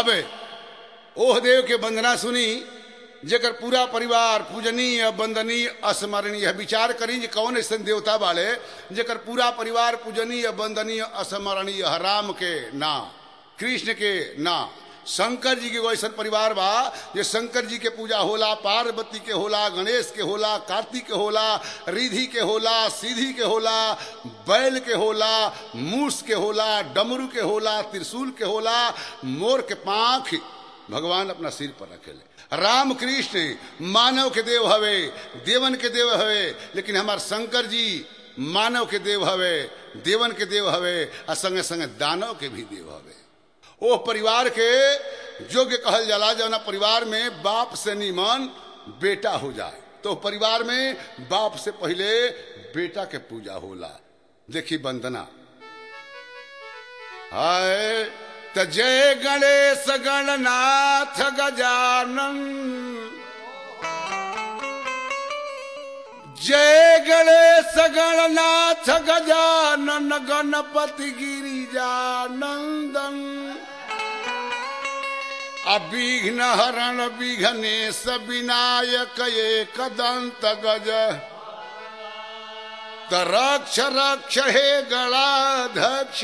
अब ओह देव के वंदना सुनी जेकर पूरा परिवार पूजनीय वंदनीय अस्मरणीय विचार करी जे कौन ऐसे देवता वाले जेकर पूरा परिवार पूजनीय वंदनीय अस्मरणीय राम के ना कृष्ण के ना शंकर जी के एगो ऐसा परिवार बा जे शंकर जी के पूजा होला पार्वती के होला गणेश के होला कार्तिक के होला रिधि के होला सीधी के होला बैल के होला मूस के होला डमरू के होला त्रिशूल के होला मोर के पांख भगवान अपना सिर पर रखेले राम कृष्ण मानव के देव हवे देवन के देव हवे लेकिन हमार शंकर जी मानव के देव हवे देवन के देव हवे आ संगे संगे दानव के भी देव हवे ओ परिवार के योग्य कहल जाला जौना परिवार में बाप से निमन बेटा हो जाए तो परिवार में बाप से पहले बेटा के पूजा होला देखी वंदना हाय त जय गणेश गणनाथ गजानन जय गणेश गणनाथ गजानन गणपति गिरिजानंदन अविघ्न हरण विघ्नेश विनायक एक दंत गज त रक्ष रक्ष हे गणाध्यक्ष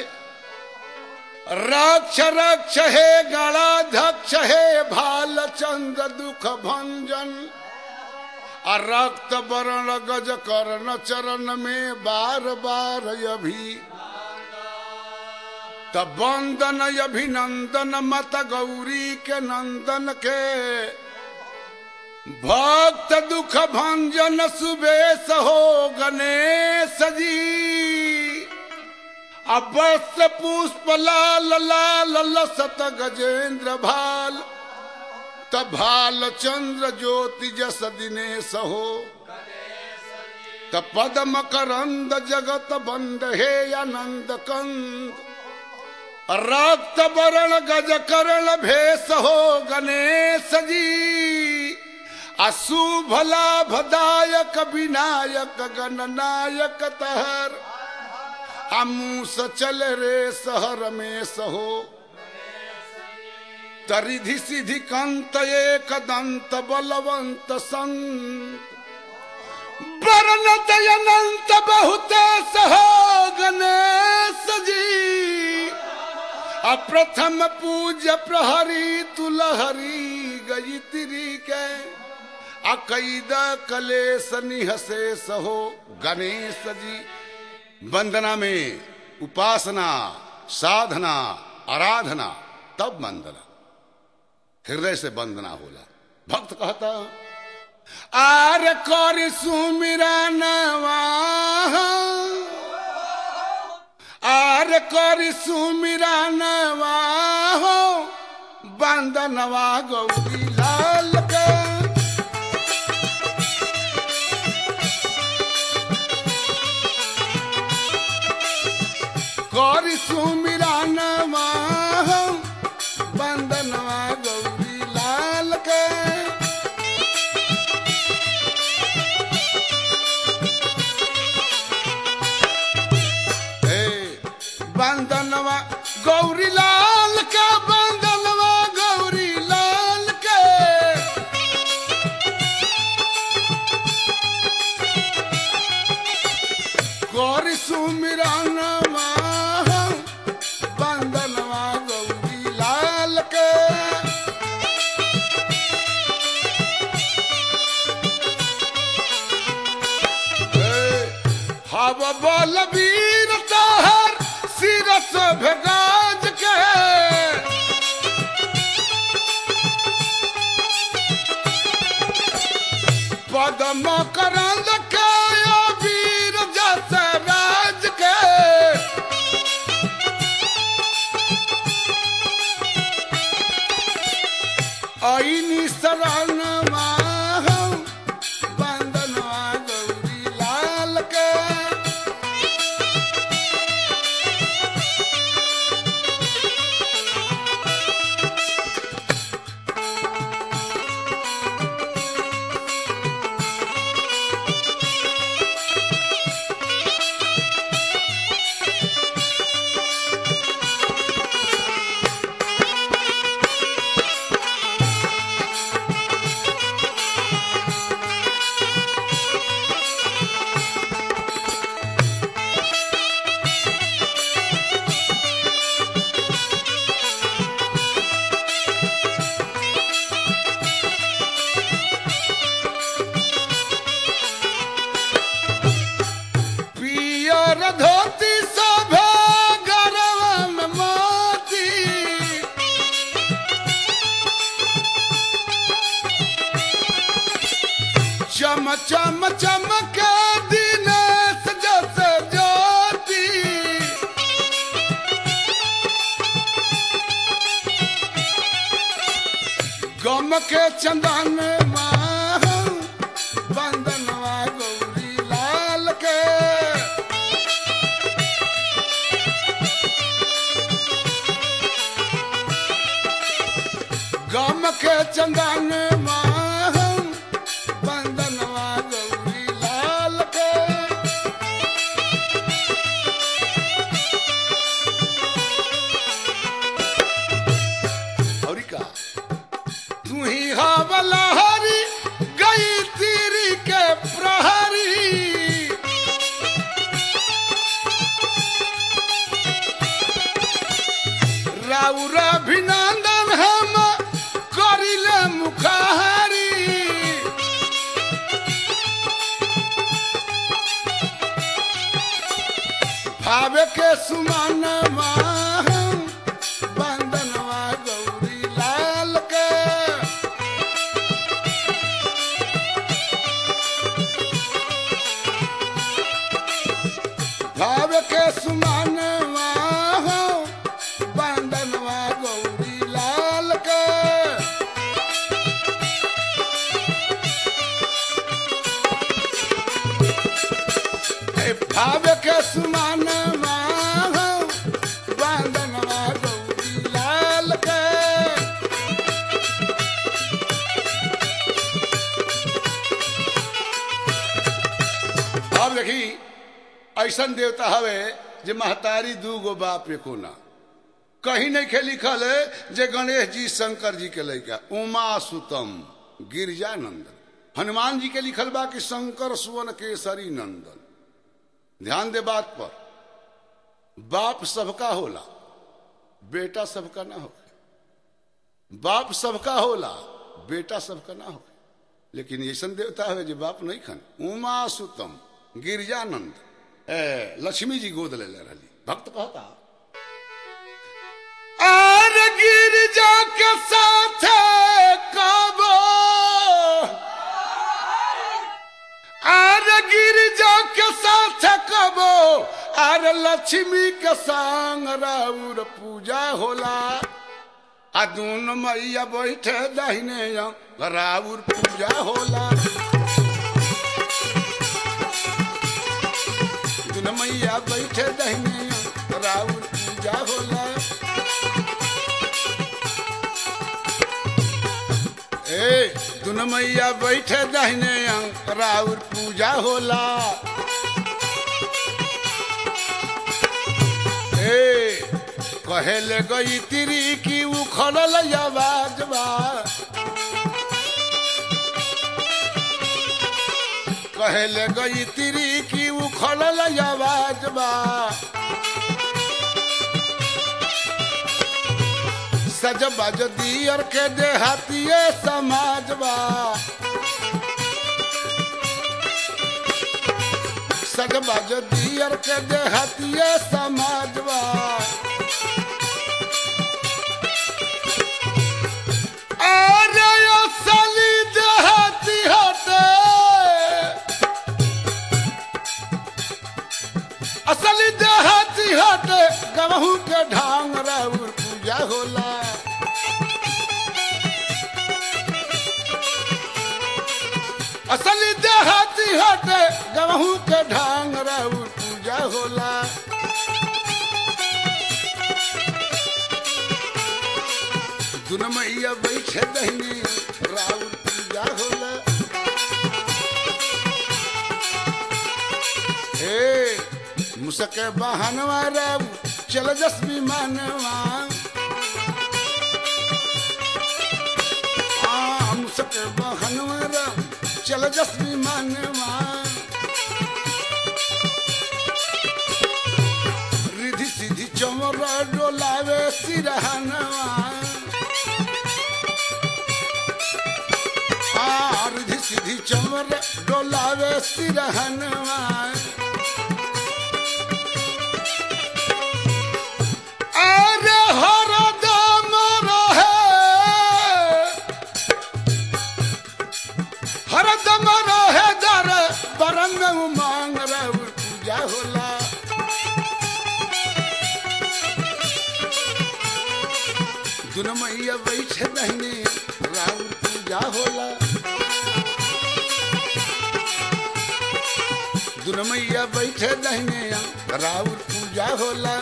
रक्ष रक्ष हे गणाध्यक्ष हे भालचंद्र दुख भंजन आ रक्त वर्ण गज कर्ण चरण में बार बार अभी तब वंदन अभिनंदन मत गौरी के नंदन के भक्त दुख भंजन सुबेश हो गणेश जी अवश्य पुष्प लाल लाल लसत गजेंद्र भाल भाल चंद्र ज्योति जस दिनेश हो त पदम करंद जगत बंद हे आनंद कंद रक्त वरण गज करण भेष हो गणेश जी अशुभ लाभदायक विनायक गणनायक तहर अमूस चल रे सहर में सहो तरिधि सिधि कंत एक दंत बलवंत संत वर्णत अनंत बहुत सहो गणेश जी अप्रथम पूज्य प्रहरी तुलहरी गई तिरी के अकैद कलेश निहसे सहो गणेश जी वंदना में उपासना साधना आराधना तब वंदना हृदय से वंदना होला भक्त कहता आर कर सुमिरा नवा आर कर सुमिरा नवा हो बंदनवा गौरी लाल का कर सुमिरा नवा हो बंदनवा गौरी लाल के बंदनवा गौरी लाल का बंदनवा गौरी लाल के गौरी सुमिरानवा बंदनवा गौरी लाल के हव बल वीर तहर सिरस भेगाज के पदम करंद के वीर जस राज के ऐनी शरणवा बंदनवा गौरी लाल के और धोती शोभे गरवा में मोती चम चम चमक दिन जस ज्योति गम के चंदन बंदनवा गौरी लाल के गम के चंदन बंदनवा गौरी लाल के और का तू ही हवला हरी गई तीरी के प्रहरी राउर अभिनंदन हम करिले मुखारी भावे के सुमन बंदनवा गौरी लाल के भाव के सुमन बंदनवा गौरी लाल के ए भाव के सुमन बंदनवा गौरी लाल के अब देखी ऐसन देवता हवे जे महतारी दू गो बाप एको ना कहीं नहीं खे लिखल है जे गणेश जी शंकर जी के लैका उमा सुतम गिरजानंदन हनुमान जी के लिखल बा कि शंकर सुवन केसरी नंदन ध्यान दे बात पर बाप सबका होला बेटा सबका ना हो बाप सबका होला बेटा सबका ना हो लेकिन ऐसन देवता है जो बाप नहीं खन उमा सुतम गिरजानंद ए, लक्ष्मी जी गोद ले ले रही भक्त कहता आर गिरजा के साथ कबो आर गिरजा के साथ कबो आर लक्ष्मी के संग राउर पूजा होला आ दून मैया बैठे दाहिने राउर पूजा होला दुन मैया बैठे दहने राउर पूजा होला ए दुन मैया बैठे दहने राउर पूजा होला ए कहेले गई तिरी की उखड़ल आवाज बा कहेले गई तिरी की उखड़ल आवाज बा सज बज दियर के देहातिए समाज बा सज बज दियर के देहातिए समाज बा अरे असली देहाती हटे असली देहाती हटे गवहू के ढांग राउर पूजा होला असली देहाती हटे गवहू के ढांग राउर पूजा होला दुन मैया बैठे दहनी राउर पूजा होला हे मुसके बहनवा राम चल जस विमानवा आ मुसके बहनवा राम चल जस विमानवा रिधि सिधि चमर डोलावे सिरहनवा आ रिधि सिधि चमर डोलावे सिरहनवा मैया बैठे दहने राउर पूजा होला दुन मैया बैठे दहने राउर पूजा होला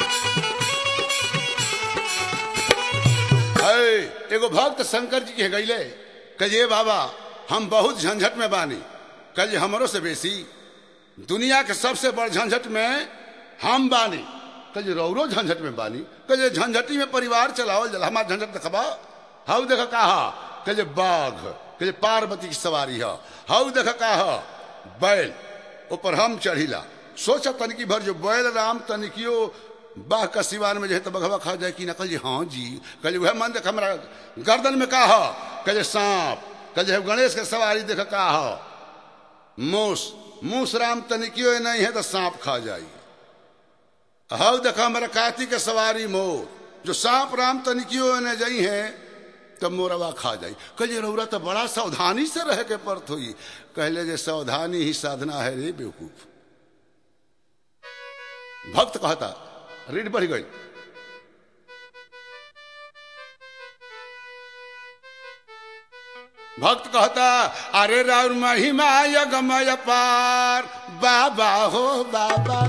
है एगो भक्त शंकर जी के गईले कहे बाबा हम बहुत झंझट में बानी कल हमरो से बेसी दुनिया के सबसे बड़ झंझट में हम बानी कल रौरो झंझट में बानी कल झंझटी में परिवार चलावल जला हमार झंझट देखबा हाउ देख कहा कल बाघ कल पार्वती की सवारी है हाउ देख कहा बैल ऊपर हम चढ़ीला सोचा तनिकी भर जो बैल राम तनिकियो बाह का सिवान में जो है तो बघवा खा जाए कि ना कल हाँ जी कल वह मन देख हमारा गर्दन में का है कल सांप कल जो गणेश के सवारी देख का है मूस मूस राम तनिकियो नहीं है तो सांप खा जाई हव देखा हमारा कार्तिक के सवारी मोर जो सांप राम तनिकियो ने जाई है तब मोरवा खा जाई कहे रौरा तो बड़ा सावधानी से रह के परत हुई कहले जे सावधानी ही साधना है रे बेवकूफ भक्त कहता रीड बढ़ गई भक्त कहता अरे राउर महिमा यगमय पार बाबा हो बाबा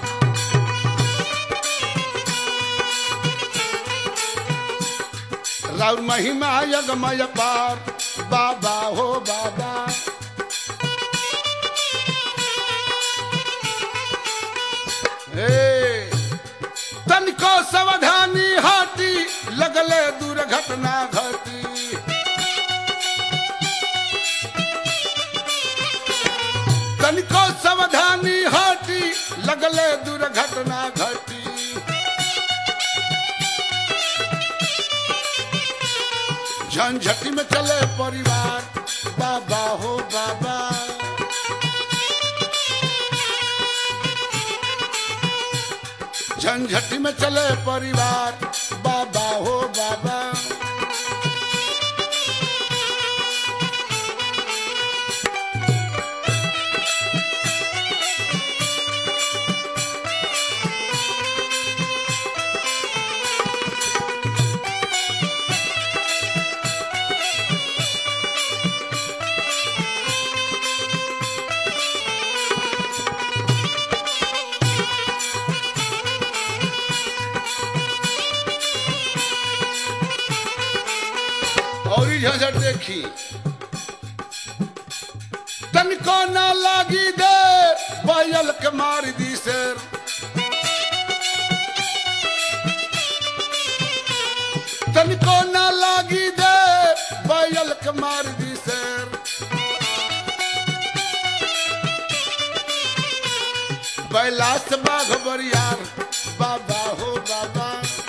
राउर महिमा यगमय पार बाबा हो बाबा हे तनिको सावधानी हाटी लगले दुर्घटना घटी तनिको सावधानी हाटी लगले दुर्घटना घटी झंझटी में चले परिवार बाबा हो बाबा झंझटी में चले परिवार बाबा हो बाबा और ही झंझट देखी तनिको ना लागी दे बैल के मार दी शेर तनिको ना लागी दे बैल के मार दी शेर बैलास बाघ बरियार बाबा हो बाबा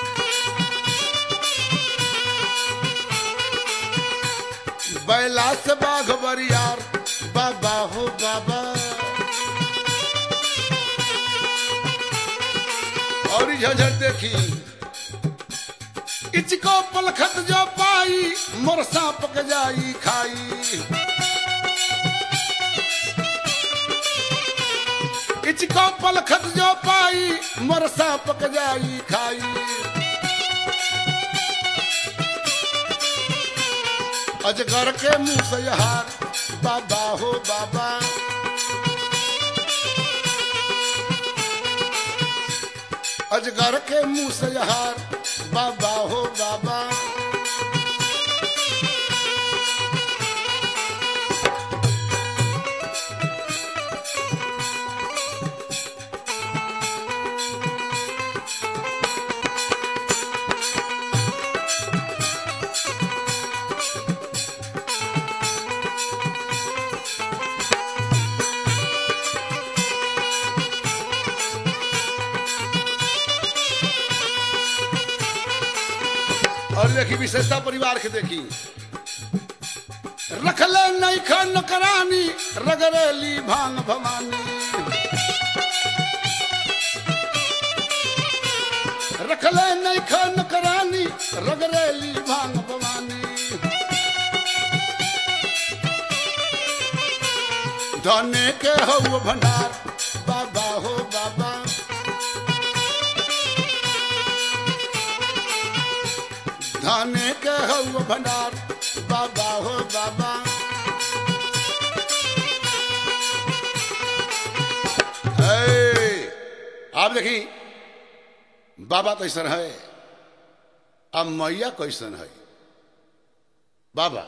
बैलास बाघ बरियार बाबा हो बाबा और ही झंझट देखी इचको पलखत जो पाई मोर सांप के जाई खाई इचको पलखत जो पाई मोर सांप के जाई खाई अजगर के मुंह से हार बाबा हो बाबा अजगर के मुंह से हार बाबा हो बाबा और देखी विशेषता परिवार के देखी रखले नहीं खन करानी रगरेली भांग भवानी रखले नहीं खन करानी रगरेली भांग भवानी धने के हो भंडार बाबा हो बाबा धाने के हौ भंडार बाबा हो बाबा ए, आप देखी बाबा कैसन है अब मैया कैसन है बाबा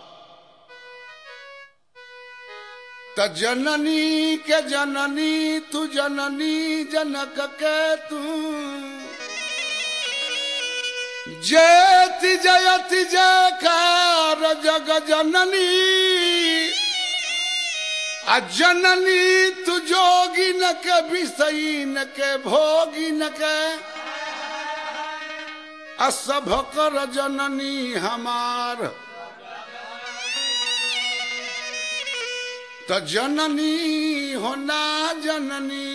त जननी के जननी तू जननी जनक के तू जयति जयति जयकार जग जननी आ जननी तू जोगी न के विषयी न के भोगी न के असभ कर जननी हमार त जननी होना जननी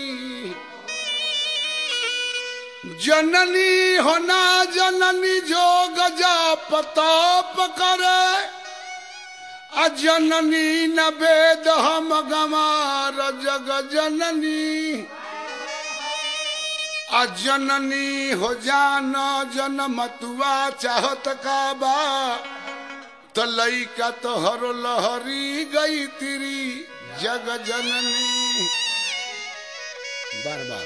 जननी होना जननी जो गजा पताप करे आ जननी न वेद हम गमार जग जननी आ जननी हो जान जनम तुआ चाहत का बा तो लैका तो हर लहरी गई तिरी जग जननी बार बार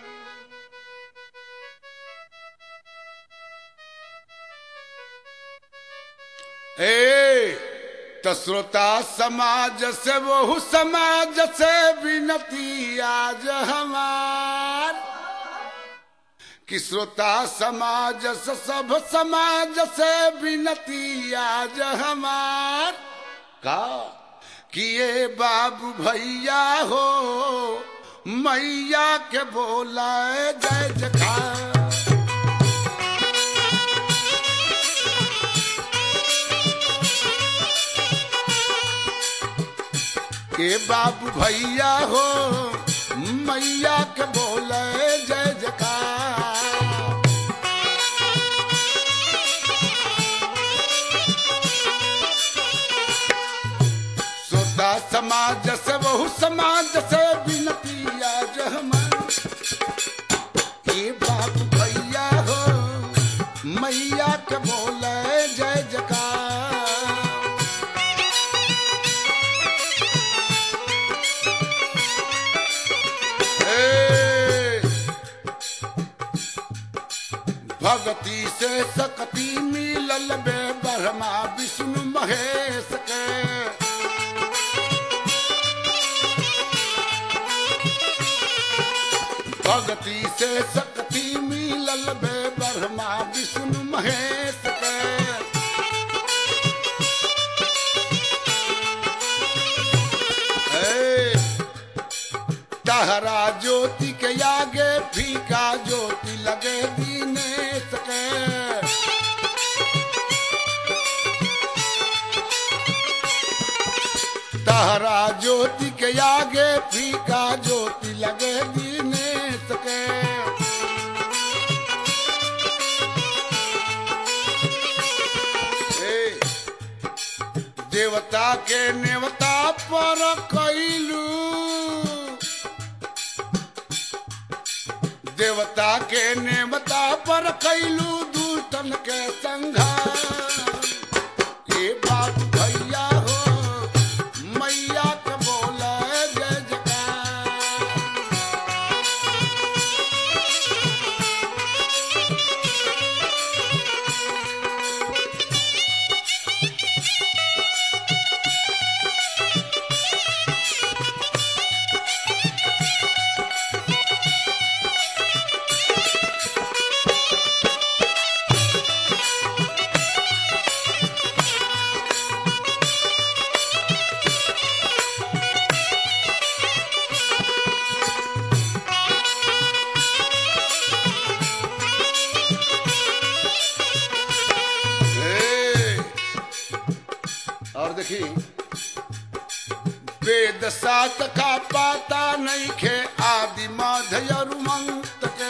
ए तो श्रोता समाज से बहु समाज से विनती आज हमार कि श्रोता समाज से सब समाज से विनती आज हमार का कि ये बाबू भैया हो मैया के बोला जय जखार के बाबू भैया हो मैया के बोले जय जयकार सोता समाज से बहु समाज से विनती आज हमार के बाबू भैया हो मैया के बोले जय जयकार ए, भगती से सकती मिलल बे ब्रह्मा विष्णु महेश के भगती से सकती मिलल बे ब्रह्मा विष्णु महेश के ए, तहरा ज्योति के आगे फीका ज्योति लगे दीनेश के तहरा ज्योति के आगे फीका ज्योति लगे दीनेश के ए, देवता के नेवता पर कैलू देवता के नेवता पर कैलू दूतन के संघार ये बात भैया हो मैया के बोला जय जयकार ए, और देखी वेद सात का पाता नहीं खे आदि माधयर मंत के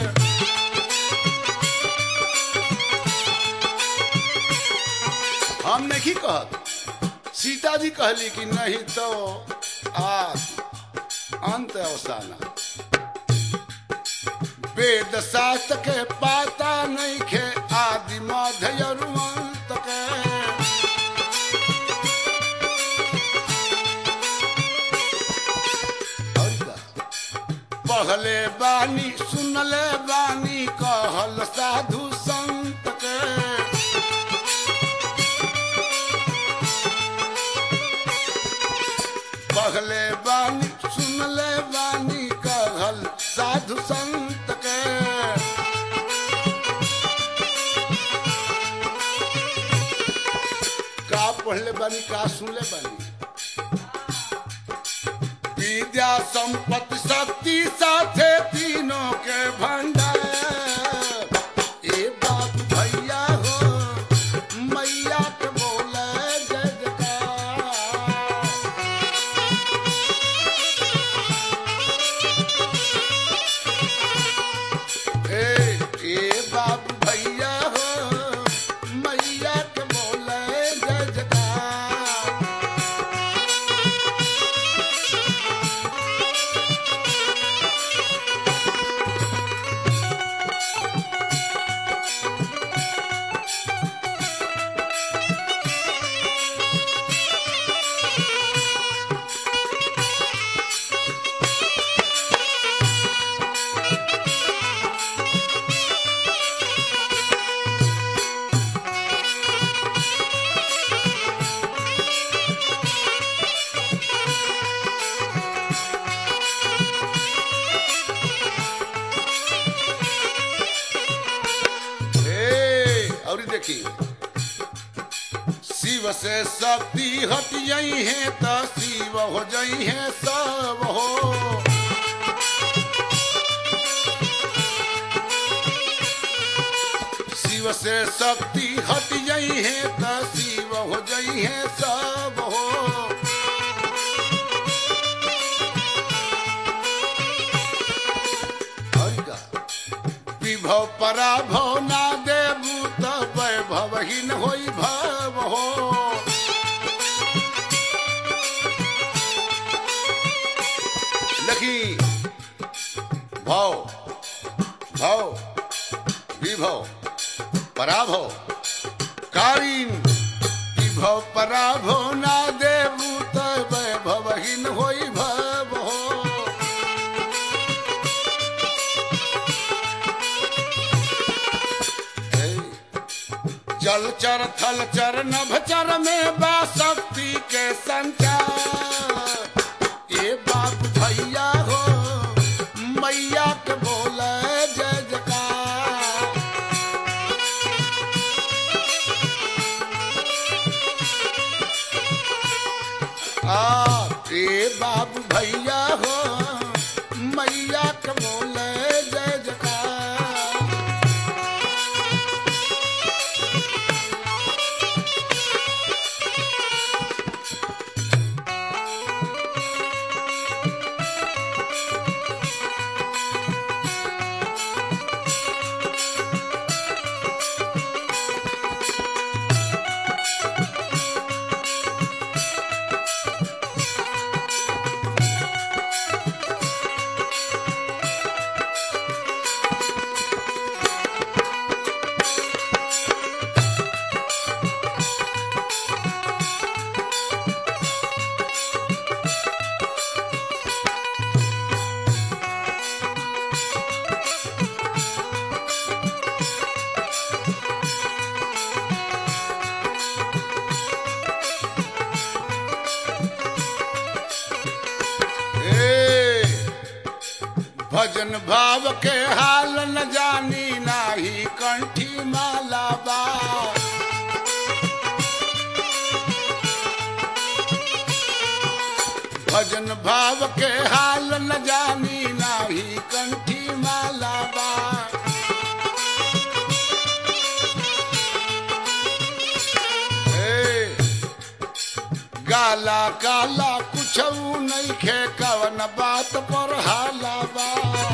हम नहीं कहत सीता जी कहली कि नहीं तो आज अंत अवसाना वेद शास्त्र के पाता नहीं खे आदि मध्य और अंत के और का? पहले बानी सुनले बानी कहल साधु संत के पहले बानी सुनले बानी कहल साधु संत के का पढ़ले बानी का सुनले बानी विद्या संपत्ति शक्ति साथे तीनों के भंडार ए बाप भैया हो मैया के बोले जय जयकार ए ए बाप भैया हो मैया के बोले जय जयकार हे और देखी शिव से शक्ति हट जाई है तो शिव हो जाई है सब हो शिव से शक्ति हट जाई है तो शिव हो जाई है सब हो और का? विभव पराभव ना देबू त वैभवहीन होई भव हो देखी भव भव विभव पराभव कालीन विभव पराभव ना देबू त वैभवहीन होई भव हो जल चर थल चर नभ चर में बा शक्ति के संचार ए बाप भैया हो मैया के बोले जय जयकार आ ए बाप भैया हो मैया के बोले जय जयकार भजन भाव के हाल न जानी नाही कंठी माला बा भजन भाव के हाल न जानी नाही कंठी माला बा ए, गाला काला कुछ नहीं खे कवन बात पर हाला बा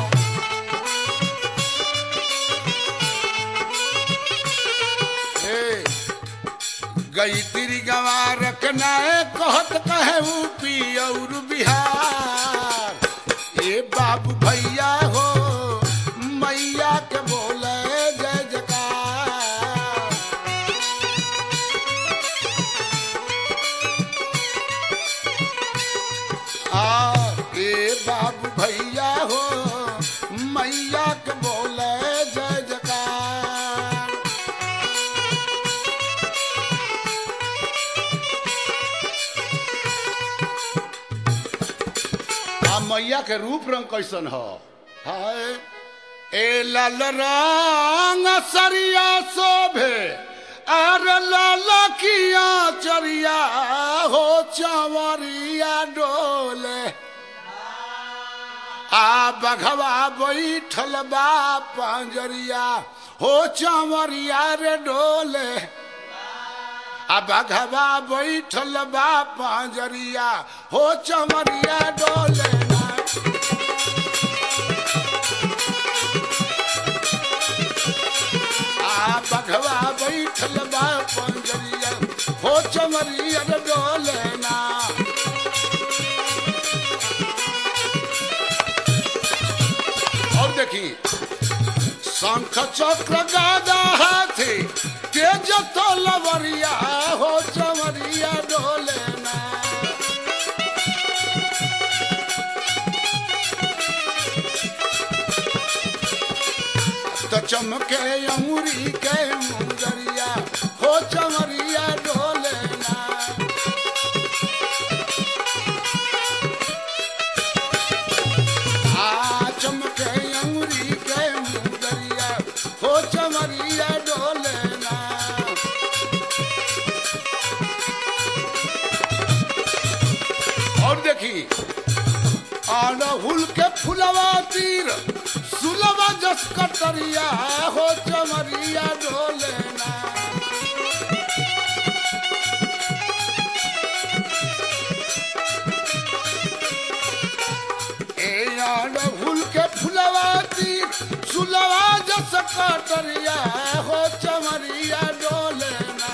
ए, गई तिरी गंवार नाए कहत कहे ऊपी और बिहार ए बाबू भैया हो बाबू भैया हो मैया के बोले जय जयकार आ मैया के रूप रंग कैसन हो हाय ए लाल रंग सरिया शोभे अर लाल किया चरिया हो चवरिया डोले आ बघवा बैठल बा पंजरिया हो चवरिया रे डोले आ बघवा बैठल बा पंजरिया हो चमरिया डोले ना आ बघवा बैठल बा पंजरिया हो चमरिया डोले ना और देखी शंख चक्र गादा हाथी तेज तो लवरिया हो चमरिया डोले ना तो चमके अमुरी के मुंदरिया हो चमरिया डोले ना आ चमके अंगुरी के मुंदरिया हो चमरिया डोले ना और देखी अड़हुल के फुलवा तीर सुलवा जस कटरिया हो चमरिया डोले ना ए अड़हुल के फुलवा तीर सुलवा जस कटरिया हो चमरिया डोले ना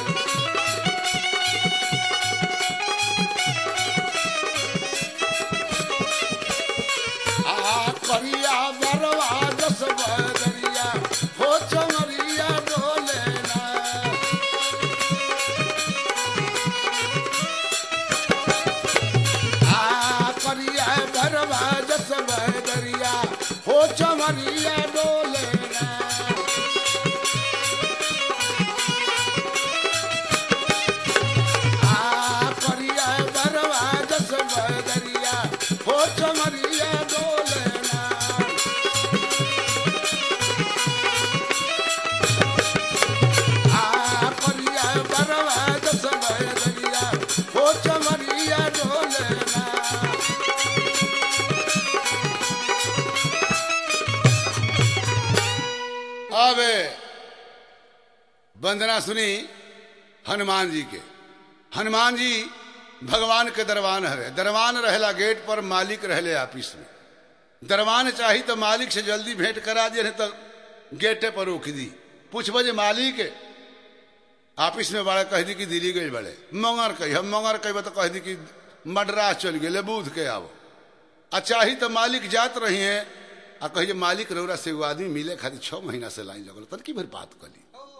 आ करिया बरवा जस बदरिया हो चमरिया डोले ना आ करिया बरवा जस बदरिया हो चमरिया डोले ना आ करिया बरवा जस बदरिया हो चमरिया डोले ना आ करिया बरवा जस बदरिया हो चमरिया डोले ना अब वंदना सुनी हनुमान जी के हनुमान जी भगवान के दरबान हवे दरबान रहेला गेट पर मालिक रहले ऑफिस में दरबान चाही तो मालिक से जल्दी भेंट करा दिए नहीं तो गेटे पर रोक दी पूछब जे मालिक ऑफिस में बड़ा कह दी कि दिल्ली गई बड़े मंगर कही हम मंगर कही तो कह दी कि मद्रास चल गए बूध के आओ आ चाही तो मालिक जात रही हैं आ कही मालिक रौरा से एगो आदमी मिले खातिर छह महीना से लाइन लगल तन की भर बात कली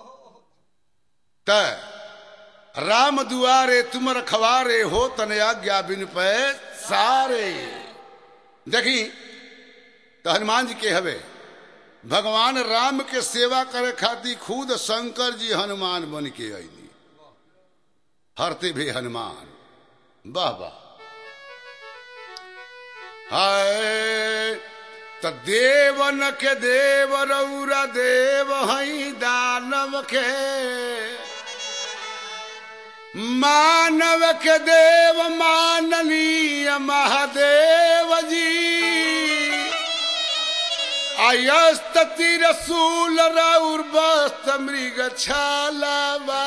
त राम दुआरे तुम रखवारे हो तन आज्ञा बिन पे सारे देखी तो हनुमान जी के हवे भगवान राम के सेवा करे खातिर खुद शंकर जी हनुमान बन के अली हरते भी हनुमान वाह वाह हाय त देवन के देव रौरा देव हई दानव के मानव के देव माननीय महादेव जी अयस्त तिरसूल रौर बस्त मृग छालावा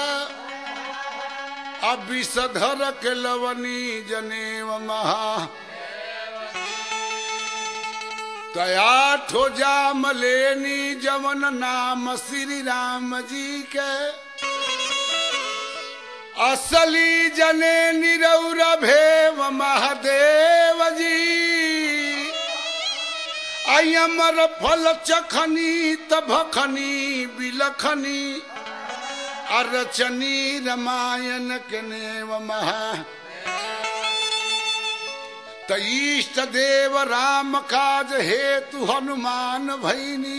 अभिषधर के लवनी जनेव महा तया ठो जाम लेनी जवन नाम श्री राम जी के असली जने निरौर भेव महादेव जी अयमर फल चखनी तभखनी बिलखनी अरचनी रामायण के नेव महा त इष्ट देव राम काज हेतु हनुमान भैनी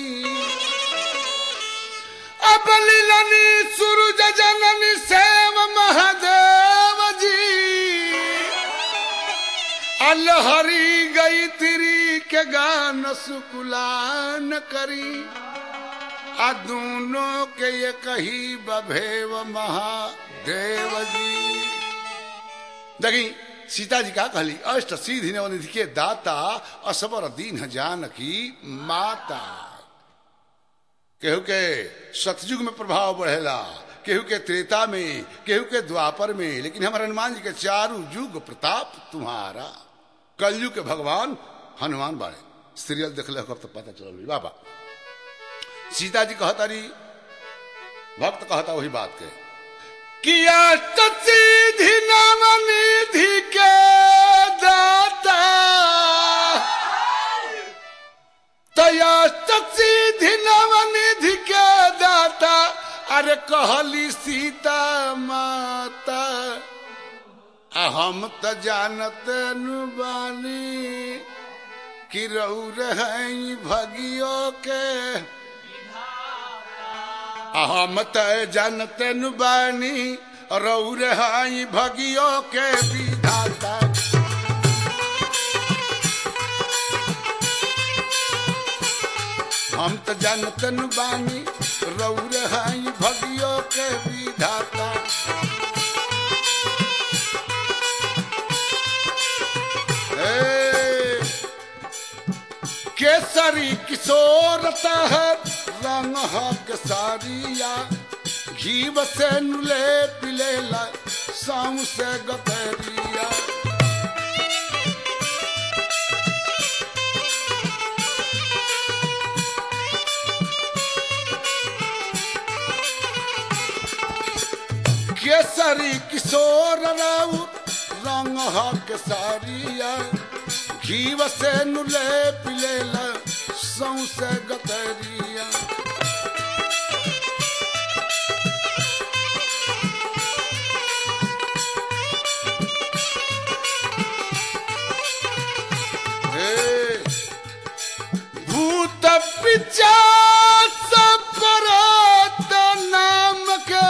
अब लीलनी सूरज जननी सेव महादेव जी अलहरी गई तिरी के गान सुकुलान करी आ दोनों के ये कही बभेव महादेव जी देखी सीता जी का कहली अष्ट सीधि नवनिधि के दाता असबर दीन जानकी माता केहू के सतयुग में प्रभाव बढ़ेला केहू के त्रेता में केहू के द्वापर में लेकिन हमारे हनुमान जी के चारू युग प्रताप तुम्हारा कलयुग के भगवान हनुमान बाड़े सीरियल देख ले तो पता चल बाबा सीता जी कहता रही भक्त कहता वही बात के किया सीधि नाम निधि के दाता तया सीधि नाम निधि के दाता अरे कहली सीता माता आ हम त जानत बानी कि रौर हैं भगियो के आ हम त जानत बानी रौर हैं भगियो के विधाता हम त जानतन बानी रौर हैं भगियो के विधाता ए, केसरी किशोर है रंग ह केसरिया घीव से नुले पिलेला साम से गतरिया केसरी किशोर राउ रंग ह केसरिया घीव से नुले पिलेला सौसे गतरिया हे, भूत पिचास परत नाम के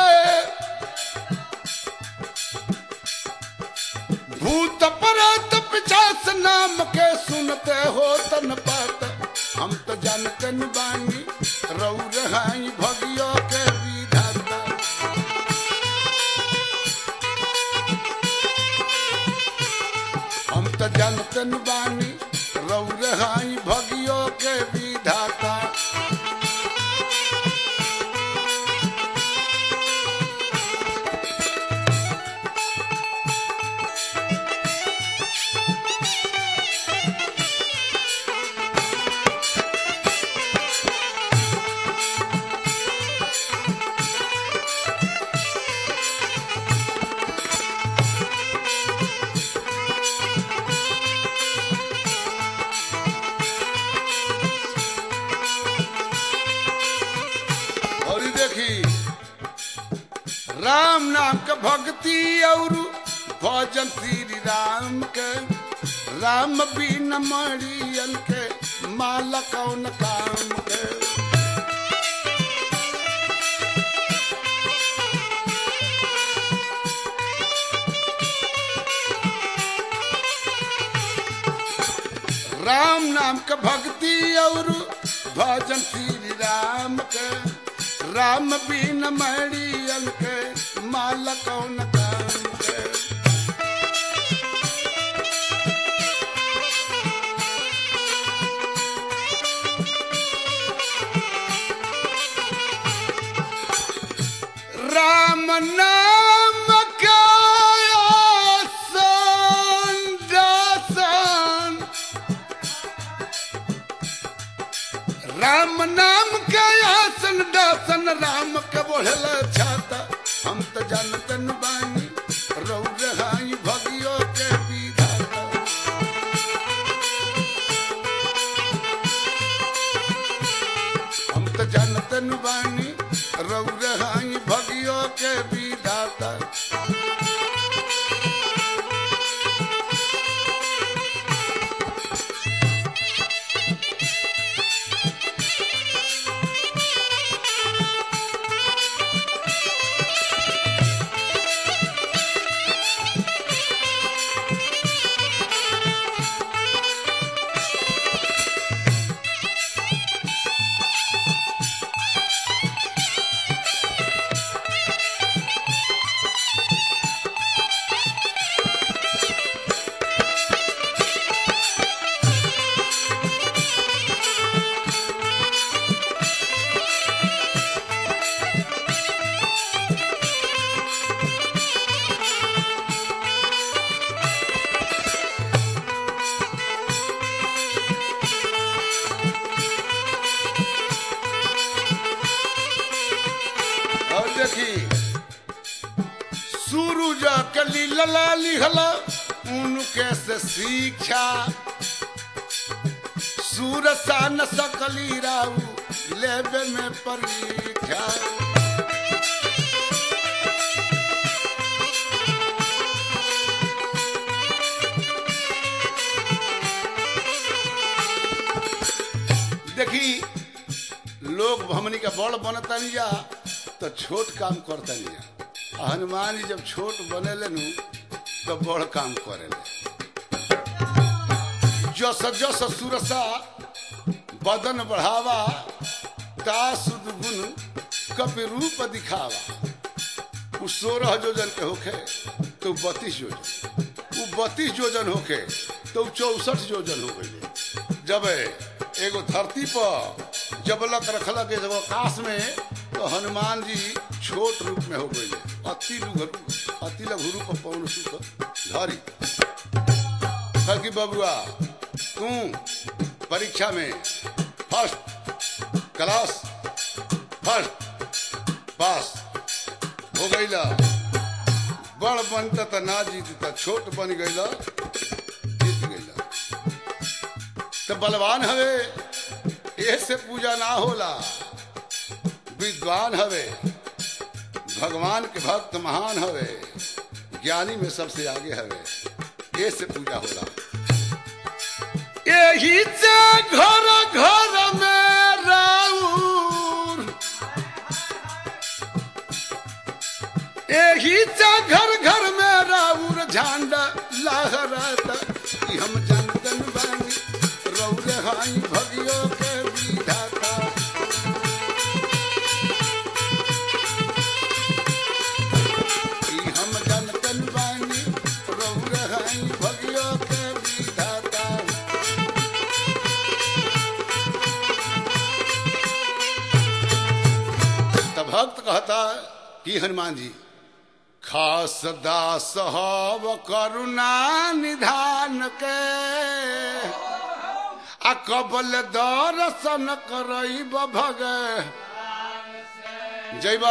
भूत परत पिचास नाम के सुनते हो तन पात हम तो जानते न बानी रौर हाई भगियो के विधाता हम तो जानते न बानी रौर हाई भगियो के विधाता और ये देखी राम नाम के भक्ति और भजन श्री राम के राम बिन मरियन के माला कौन काम के राम नाम के भक्ति और भजन श्री राम के राम बिन मरियन के माला कौन काम के राम नाम का आसन दासन राम नाम के आसन दासन राम के बोढ़ल छाता हम तो जानतन बानी रौर हाई भगियो के विधाता हम तो जानतन बानी रौर हाई भगियो के विधाता देखी सूरज कली लला लिहला उनके से शिक्षा सूरसा न सकली राऊ लेबे में परीक्षा देखी लोग हमनी का बड़ बनता नहीं जा तो छोट काम करता नहीं जा आ हनुमान जी जब छोट बने नु तो बड़ काम करे जस जस सुरसा बदन बढ़ावा दास गुण कपि रूप दिखावा उ सोलह जोजन के होखे तो बत्तीस जोजन उ बत्तीस जोजन होखे तो चौसठ जोजन हो गई जब एगो धरती पर जबलक रखलक जब आकाश में तो हनुमान जी छोट रूप में हो गई अति लघु अति लघु रूप पौन सुख धरी कल की बबुआ तू परीक्षा में फर्स्ट क्लास फर्स्ट पास हो गईला बड़ बनता त ना जीतता छोट बन गईला जीत गईला तो बलवान हवे ऐसे पूजा ना होला विद्वान हवे भगवान के भक्त महान हवे ज्ञानी में सबसे आगे हवे ऐसे पूजा होला यही से घर घर में राउर यही से घर घर में राउर झंडा लहराता कि हम जनतन बानी रौरे हाई भगियो के विधाता कि हम जनतन बानी रौरे हाई भगियो के विधाता तब भक्त कहता कि हनुमान जी खास दास हव करुणा निधान के आ कबल दर्शन करब भग जैबा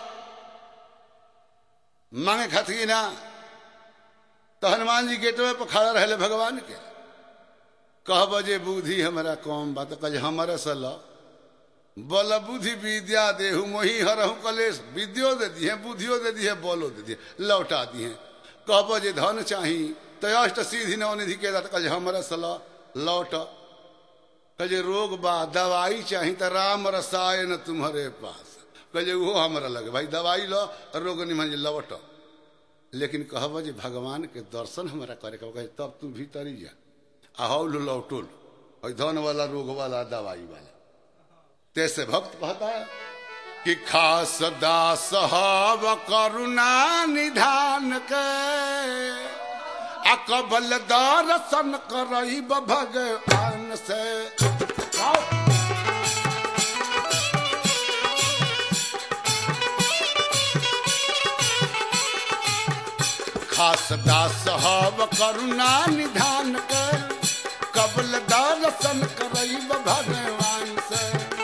मांगे खातिर ना तो हनुमान जी गेटवे पर खड़ा रहे भगवान के कहब जे बुद्धि हमारा कम बात कहे हमारे से लो बल बुद्धि विद्या देहु मोही हरहु कलेश विद्यो दे दिए बुद्धियो दे दिए बलो दे दिए लौटा दिए कहब जे धन चाही तो अष्ट सीधि नवनिधि के दात कहे हमारे से लो लौट कहे रोग बा दवाई चाही तो राम रसायन तुम्हारे पास कहे वो हमारा लगे भाई दवाई लो रोग निमन जे लौट लेकिन कहब जे भगवान के दर्शन हमारा करे कहे तब तू भीतरी जा आहौल लौटोल धन वाला रोग वाला दवाई वाला तैसे भक्त कहता है कि खास दास हव करुणा निधान के अकबल दर्शन करई भगवान से खास दास हव करुणा निधान के कबल दर्शन करई भगवान से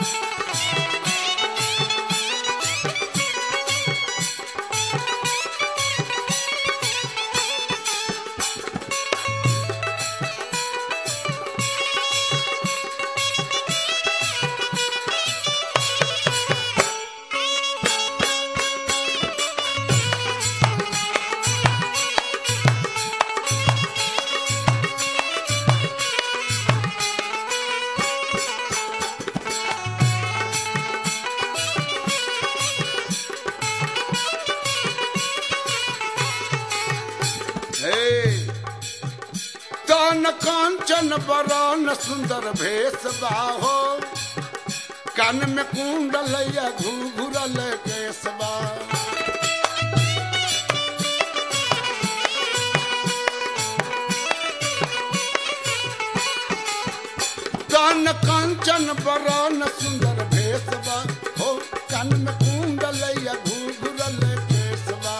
तन कांचन बरन सुंदर भेष बाहो कान में कुंडल या घुघुरल केसबा तन कांचन बरन सुंदर भेषबा हो कान में कुंडल या घुघुरल केसबा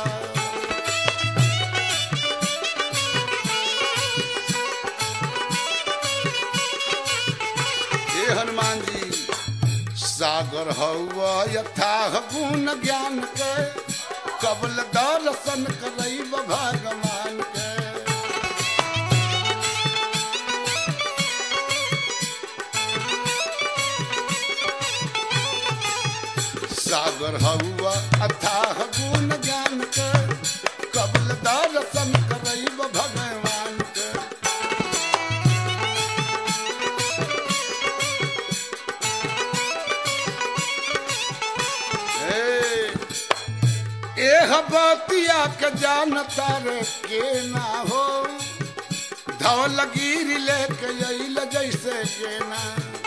हे हनुमान जी सागर हवा यथाह गुण ज्ञान के कबल दर्शन करैब भगवान के सागर हवा अथाह गुण ज्ञान के कबल दर्शन करैब भगवान के ए, एह बतिया के जानता रे के ना हो धवल गिर लेके अइल जैसे के ना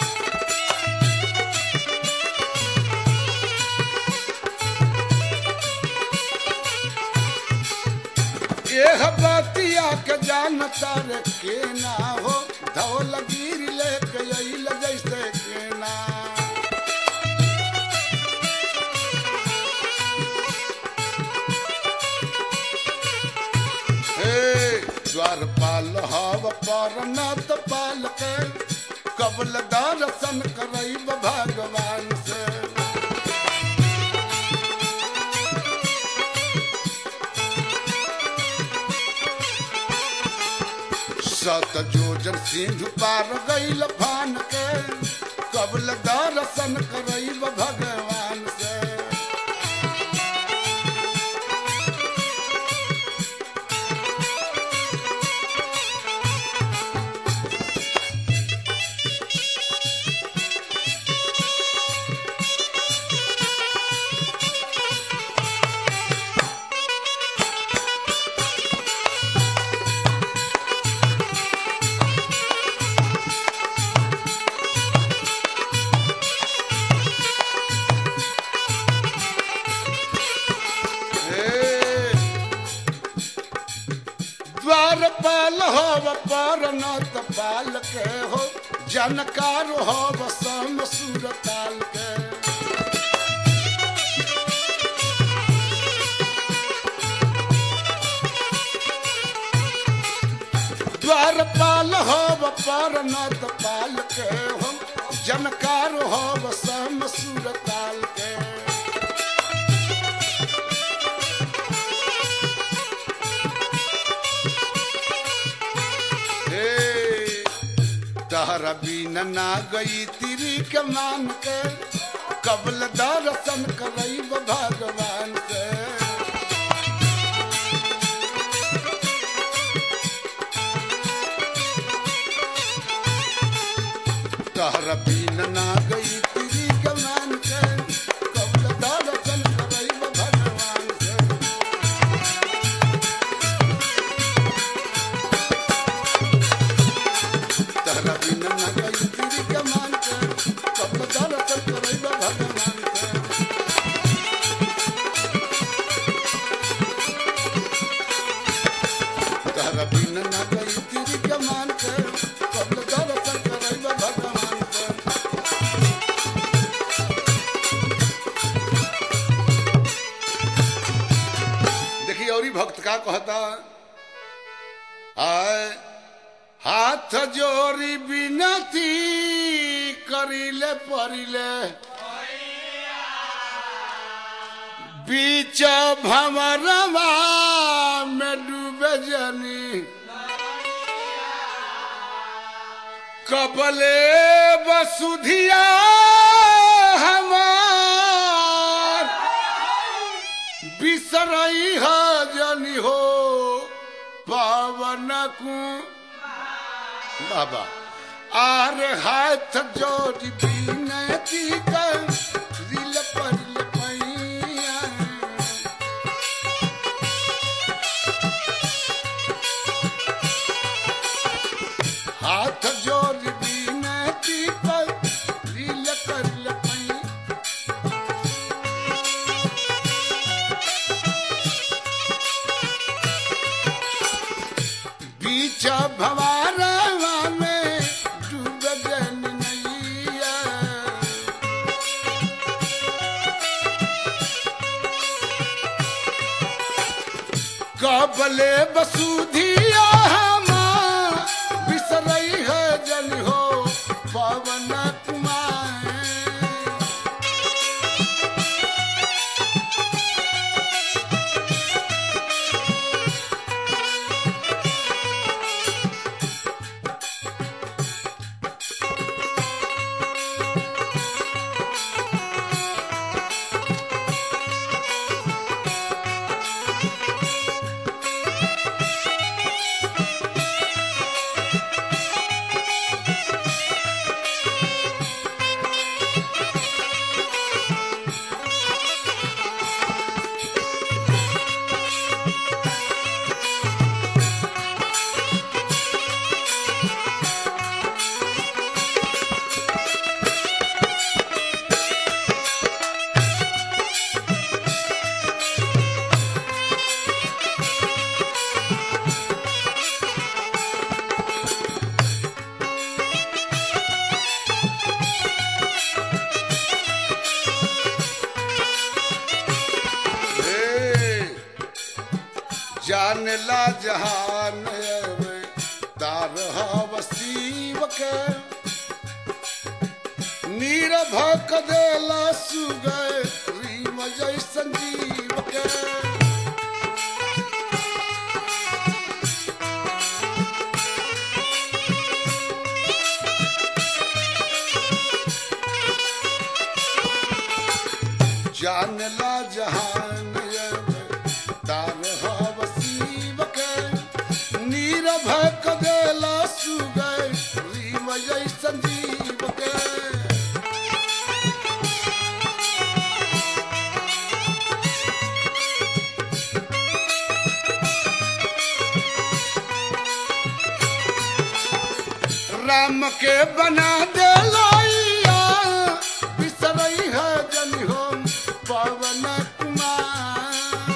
एह बतिया के जानता रे के ना हो धवल गिर लेके अइल जैसे के ना हे द्वारपाल हव परनत पाल के कबल दर्शन करैब भगवान से सत जोजन सिंधु पार गईल फान के कबल दर्शन करैब भगवान से हे, द्वारपाल हो परनत पाल के हो जानकार हो सम सुरताल के द्वारपाल हो परनत पाल के हो जानकार हो सम सुरताल के हे तहरा बिन ना गई तिरी के मान के कबल दर्शन करैब भगवान के तहरा बिन ना गई तिरी के मान के कबल दर्शन करैब भगवान के तहरा बिन ना गई तिरी के मान के कबल दर्शन करैब भगवान के तहरा बिन ना गई तिरी के मान के कबल दर्शन करैब भगवान के देखिए और ही भक्त का कहता आय हाथ जोड़ी बिनती करिले परिले बीच भंवरवा में डूबे जनी कबले बसुधिया हमार बिसरई ह जनी हो पावन कु बाबा आर हाथ जोड़ी बिनती कर दिल पर पैया हाथ जोड़ बिनती कर दिल कर पैया बीच भवारवा में डूब जन नैया कबले बसुधिया हमार बिसरई है जन हो पवन कुमार जानला जहान तार वसीब के नीरभ देला सुगय रीम जय संजीव के जानला जहान तार वसीब के नीरभ देला सुगय रीम जय संजीव के राम के बना दे लाइया बिसरई है जन हो पवन कुमार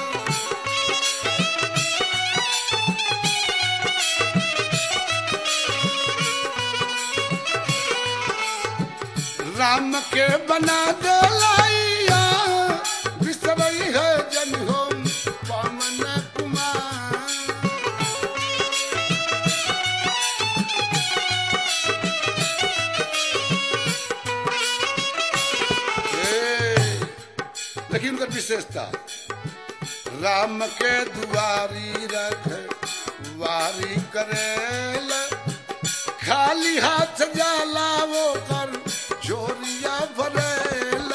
राम के बना दे लाइया बिसरई है जन हो पवन कुमार ए, लेकिन उनकर विशेषता राम के दुआरी रख वारी करेल खाली हाथ जाला वो कर चोरिया भरेल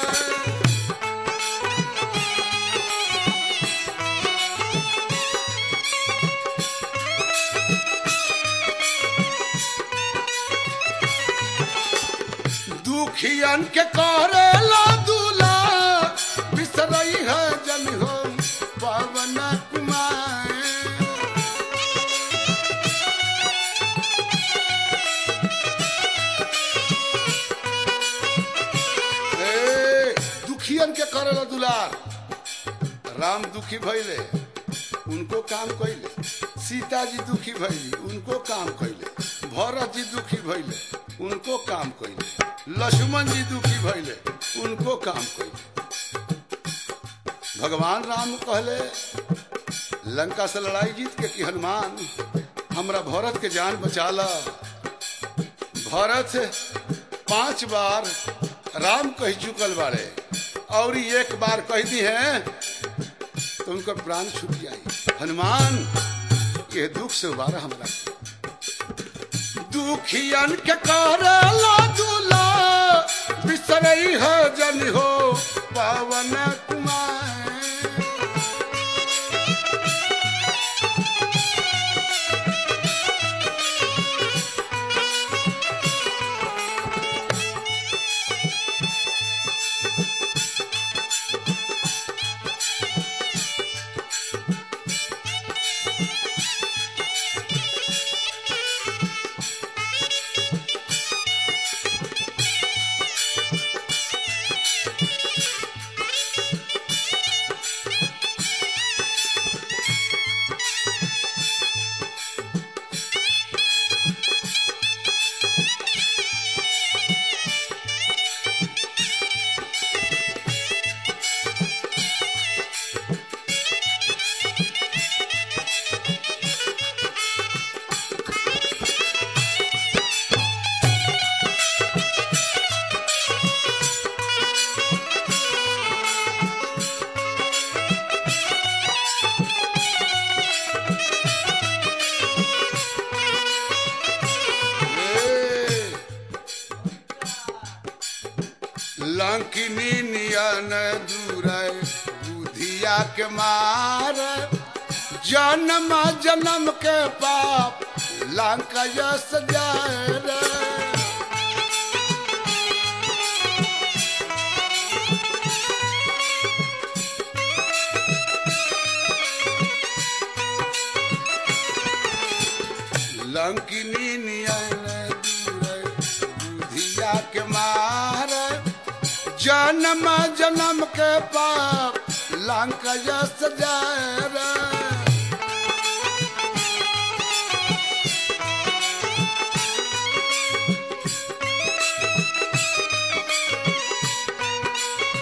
दुखियन के करेला दूला बिसरई है जन हो पवन कुमार ए, दुखियन के करेला दुलार राम दुखी भइले उनको काम कइले सीता जी दुखी भइली उनको काम कइले भरत जी दुखी भइले उनको काम कइले लक्ष्मण जी दुखी भइले उनको काम कइले भगवान राम कहले लंका से लड़ाई जीत के कि हनुमान हमरा भरत के जान बचा ला भरत पांच बार राम कह चुकल बारे और ई एक बार कह दी है तो उनका प्राण छूट जाई हनुमान ये दुख से उबारा हमरा दुखियन के करला दूला बिसरई है जन हो पावन कुमार लंकिनी नियन दूर बुधिया के मार जन्म जन्म के पाप लंका यस जाए रे। लंकिनी नियन दूर बुधिया के मार जन्म जन्म के पाप लंका यस जाए रे।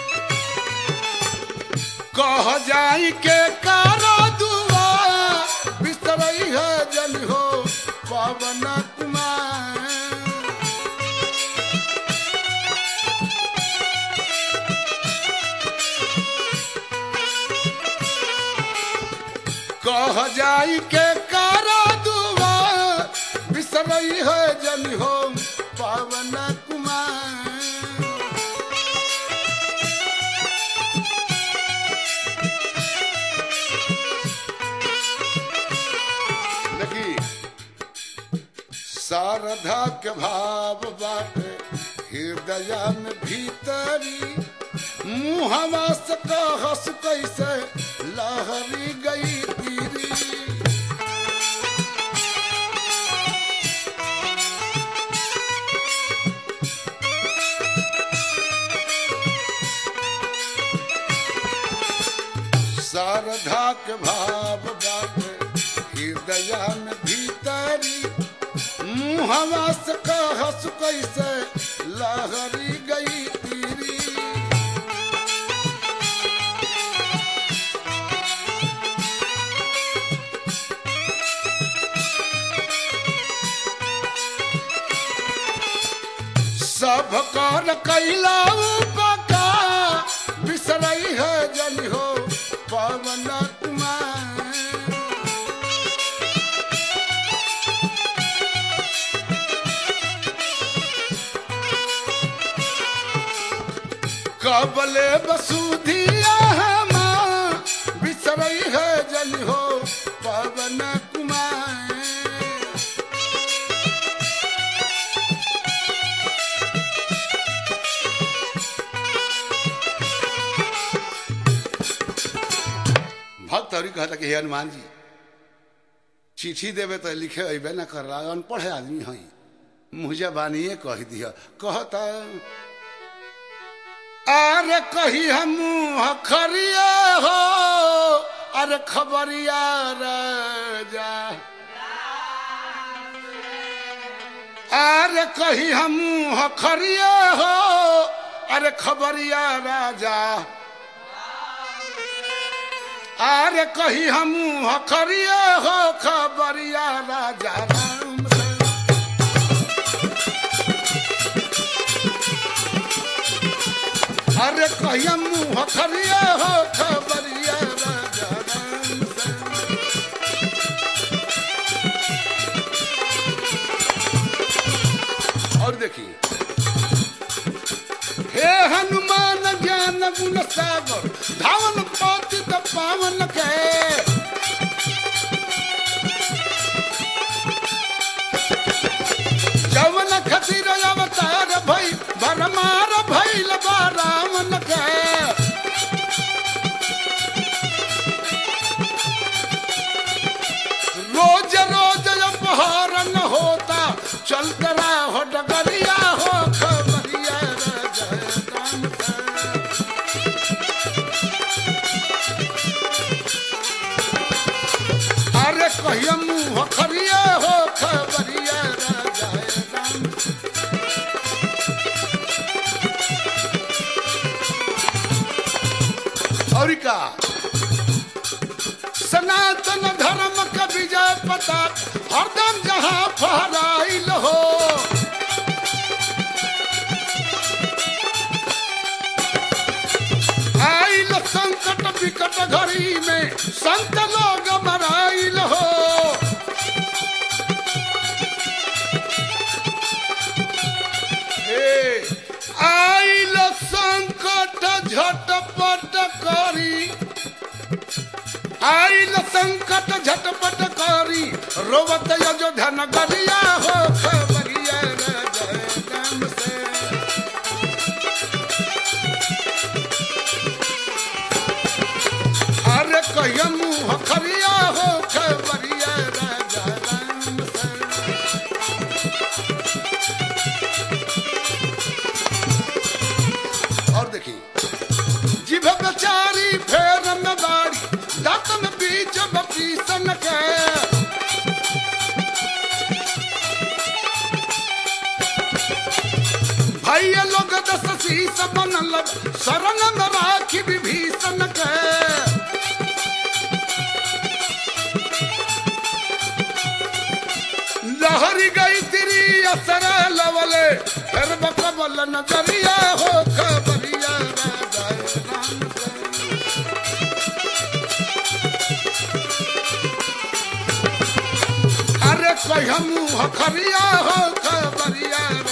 कह जाई के करो दुआ जन हो पवन कुमार कह जाई के कारा दुआ बिसरई है जन हो पवन कुमार देखी शारदा के भाव बाटे हृदय में भीतरी मुहवा से कहस कैसे लहरी गई तीरी शारदा के भाव बाटे हृदय में भीतरी मुहवा से कहस कैसे लहरी गई तीरी सब कर कैला उपका बिसरई है जन हो पवन कुमार कबले बसुधिया हमा बिसरई है जन हो पवन कुमार भक्त हरि कहता कि हे हनुमान जी चिट्ठी देवे तो लिखे अबे न कर रहा अनपढ़ आदमी हई मुझे बानिए कह दिया कहता अरे कही हम खरिया हो अरे खबरिया राजा अरे कही हम खरिया हो अरे खबरिया राजा अरे कही हम हखरिया हो खबरिया राजा राम से। अरे कही हम हखरिया हो खबरिया राजा राम से। और देखिए हे हनुमान ज्ञान गुण सागर धावन पतित पावन के जवन खतिर अवतार भई भरमार भइल बा रावण के रोज रोज अपहरण होता चल करा हो डगरिया हो खबरिया राजा राम का। अरे कहिया मुँह खरिया हो खबरिया राजा राम और का सनातन धर्म का विजय पता हरदम जहाँ फहराइल हो आइल संकट विकट घड़ी में संत लोग मराइल हो ए, आइल संकट झटपट करी आइल संकट झटपट करी रोवत अयोध्या नगरिया हो खबरिया राजा राम से अरे कहिया मुँह खरिया हो खबरिया राजा राम से और देखिए जिभ बेचारी फेर में बाड़ी दांत में बीच बपीसन के भैया लोग दस शीस बनल शरण में राखी विभीषण के नजरिया हो खबरिया राजा राम से अरे कहिया मुँह खरिया हो खबरिया